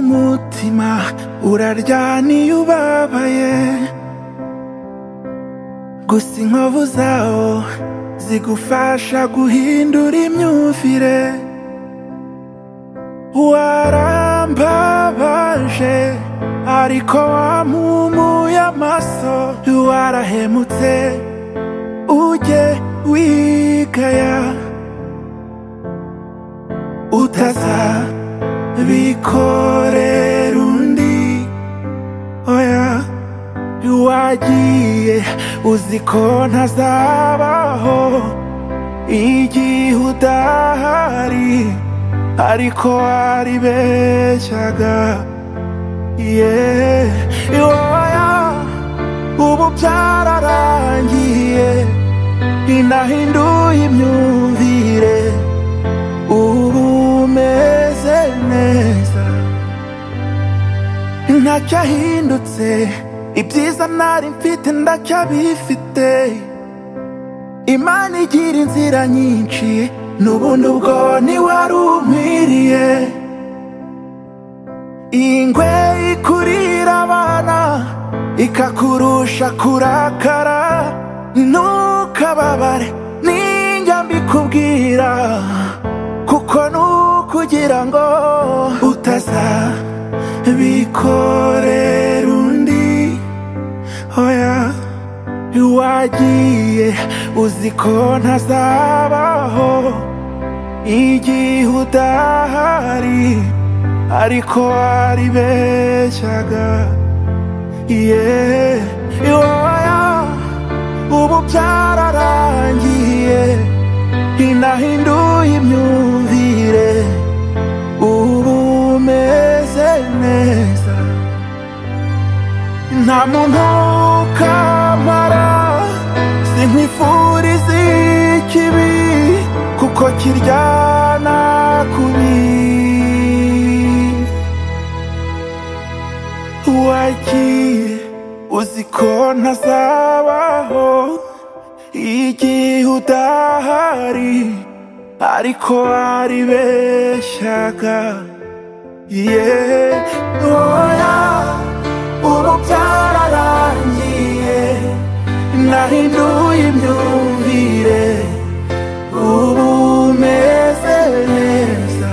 ubuzima uraryana iyo ubabaye gusa inkovu zawo zigufasha guhindura imyumvire warambabaje ariko wampumuye amaso warahemutse ujye wigaya utaza bikorera undi oya wagiye uzi ko ntazabaho igihe udahari ariko waribeshyaga ye oya ubu byararangiye inahinduye imyumvire ubu umeze neza ntacyo ahindutse ibyiza nari mfite ndacyabifite imana igira inzira nyinshi n'ubundi ubwo ntiwari umwiriye iyi ngwe ikurira abana ikakurusha kurakara ntukababare n'injya mbikubwira kuko nukugira ngo utaza bikorera undi oya wagiye uzi ko ntazabaho igihe udahari ariko waribeshyaga yeah. oya ubu byararangiye inahinduye imyumvire ubu umeze neza nta muntu kamara sinkwifuriza ikibi kuko kiryana kubi wagiye uzi ko ntazabaho igihe udahari ariko waribeshyaga yeah. oya ubu byararangiye nahinduye imyumvire ubu umeze neza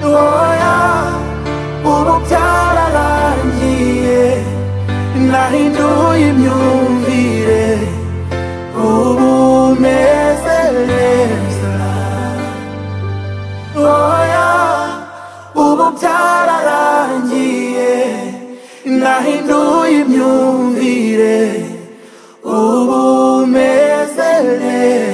oya ubu byararangiye nahinduye imyumvire ubu umeze neza oya ubu byararangiye nahinduye imyumvire ubu umeze neza